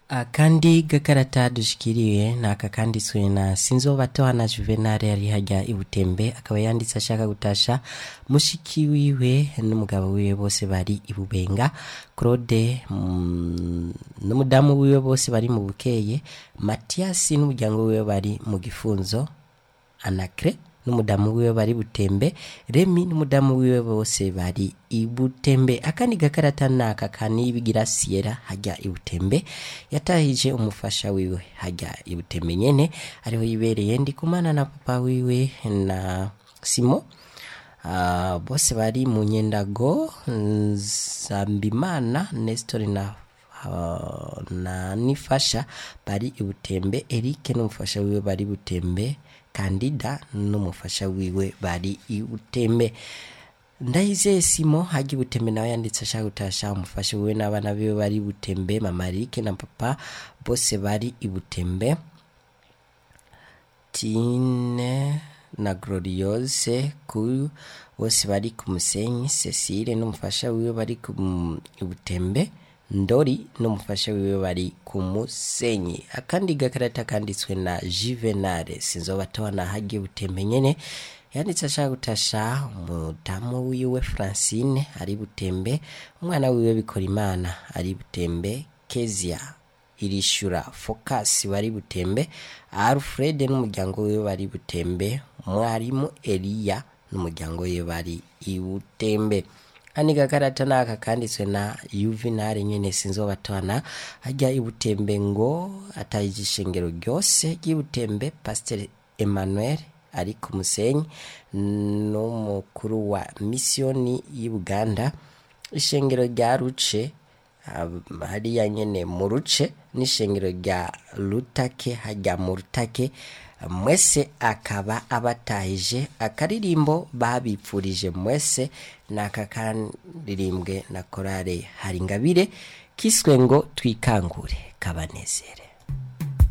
akandi gakarata dushikiriye ni aka kanditswe na sinzobatohana juvenal yari hajya ibutembe akaba yanditse ashaka gutasha mushiki wiwe n'umugabo wiwe bose bari ibubenga claude mm, n'umudamu wiwe bose bari mu bukeye matiyasi n'umuryango wiwe bari mu gifunzo anakre n'umudamu wiwe bari butembe remi n'umudamu wiwe bose bari ibutembe akandi gakarata naka kanibigira siyera hajya ibutembe yatahije umufasha wiwe hajya ibutembe nyene ariho yibereye ndikumana na papa wiwe na simo uh, bose bari mu nyendago zambimana nestor na uh, na nifasha bari ibutembe erike n'umufasha wiwe bari butembe kandida n'umufasha wiwe bari ibutembe ndayizeye simo hajya ibutembe nawe yanditse ashaka gutasha umufasha wiwe n'abana biwe bari butembe mama rike na papa bose bari ibutembe tine na gloriose ku bose bari ku musenyi cecile n'umufasha wiwe bari ku ibutembe ndori n'umufasha wiwe bari ku musenyi akandi gakarata kanditswe na juvenal sinzobatona hagiye butembe nyene yanditse ashaka gutasha umudamu wiwe francine ari butembe umwana wiwe bikora imana ari butembe kezia irishura focus bari butembe alfred n'umuryango wiwe bari butembe mwarimu eliya n'umuryango wiwe bari ibutembe kandi gakarata naka kanditswe na yuvenali nyene sinzobatwana hajya ibutembe ngo atayije ishengero ryose ry'ibutembe pasiteri emmanuel ari ku musenyi n'umukuru wa misiyoni y'i buganda ishengero rya ruce hariya nyene mu ruce n'ishengero rya rutake hajya mu rutake mwese akaba abatahije akaririmbo babipfurije mwese naka karirimbwe na korale hari ingabire kiswe ngo twikangure kabanezere